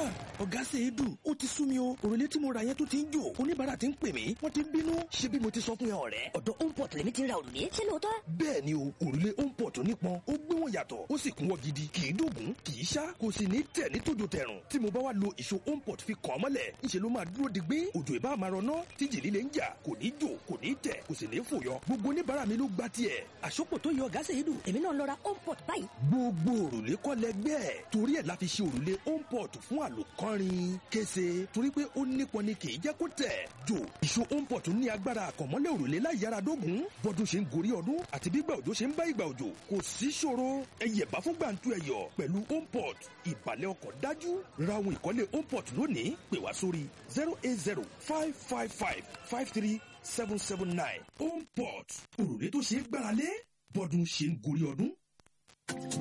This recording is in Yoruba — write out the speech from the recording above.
ọ̀gá ṣe é dùn ó ti sú mi o òrùlé tí mo ra yẹn tó ti ń jò oníbàárà ti ń pè mí wọ́n ti ń bínú ṣé bí mo ti sọ fún yẹn ọ̀rẹ́. ọ̀dọ̀ homeport lèmi ti ra òrùlé ṣé lóòótọ́. bẹ́ẹ̀ ni o òrùlé homeport nípọn ó gbé wọn yàtọ̀ ó sì kún wọ́n gidi kì í dògún kì í ṣá kò sì ní tẹ̀ ní tòjò tẹ̀rùn tí mo bá wá lo ìṣó homeport fi kàn án mọ́lẹ̀ ńṣe ló máa dúró digbí òjò ìbá máa rọná tí jì líle ń jà kò ní jò kò ní tẹ̀ kò sì ní fòyọ gbogbo oníbàárà mi ló gba tiẹ̀. àsopọ̀ tó yọ ọ̀gá ṣe é dùn èmi náà lọ ra homeport báyìí. gbogbo òrùlé kọ́ lẹgbẹ́ torí ẹ̀ la fi ṣe òrùlé homeport fún àlòkọ́rin kése torí pé ó nípọn ni kì í jẹ́ kó tẹ̀ jò ìṣó homeport ní agbára àkànmọ́lẹ̀ òrùlé láì yára dógùn bọ́dún ṣe ń gorí ọdún àti bígbà òjò ṣe ń bá ìgbà òjò kò sí ṣòro ẹyẹ bá fún gbàǹtu ẹyọ pẹ̀lú homeport ìbàlẹ̀ ọkọ̀ dájú ra ohun ìkọ́lé homeport lónìí pè wá sórí zero eight zero five five five five three seven seven nine homeport òrùlé tó ṣe é gbáralé bọ́dún ṣe ń gorí ọdún.